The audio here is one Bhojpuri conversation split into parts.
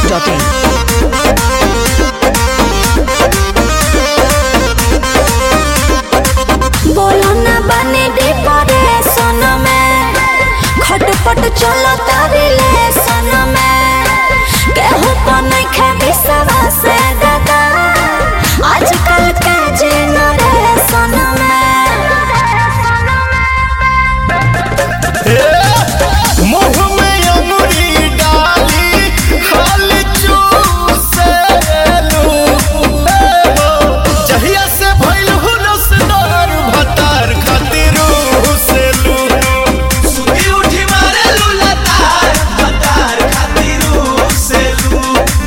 biharmasti.in बोलो ना बने डिप्रेशन में खटपट चलो रिलेशन में केहू पर नइखे विश्वास दादा आजकल के जेनरेशन में मुंह में अंगुरी डाली खाल चूसेलू जहिया से भइल हुनसदार भतार खातिर हुसेलू सुती उठी मारे लुलतार बतार खातिर सेलू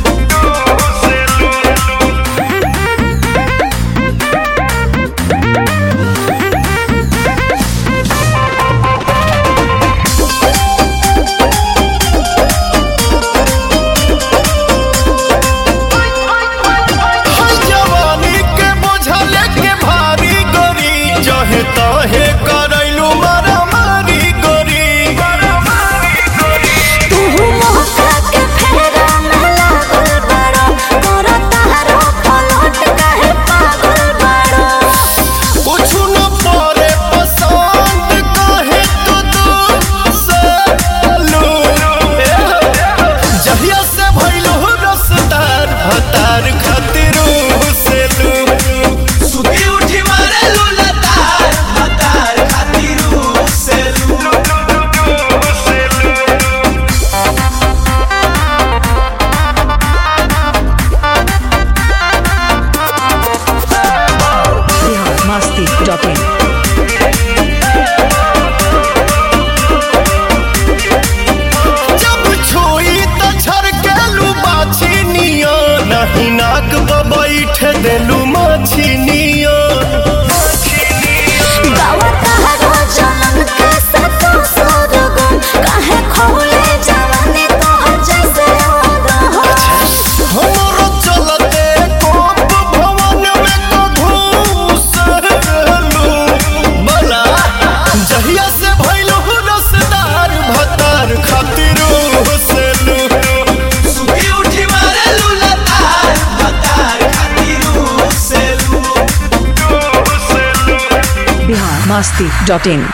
हई जवानी के बोझा लेके भारी गोरी जहे तहे करैलू मारा मारी गोरी तू मोहका के फेरा में लागल बड़ा तोरा तारो पलट काहे पागल बड़ा कुछ न परे पसंद कहे तो दूसलू जहिया से भइल हो रसदार भतार खातिर हुसेलू सुती उठी मारे लुलतार बतार खातिर सेलू biharmasti.in जब छुई त छरकेलू बाछी नियो नहीं नाक बैठ देलू माछी नियो गावा तारो जनम के सतो सोरगम काहे खोले जवानी तोहर जैसे रहो हमरो चलते कोप भवन में को घूसलू बला जहिया से भइल हो रसदार भतार खातिर हुसेलू सुती उठी मारे लुलतार बतार खातिर सेलू biharmasti.in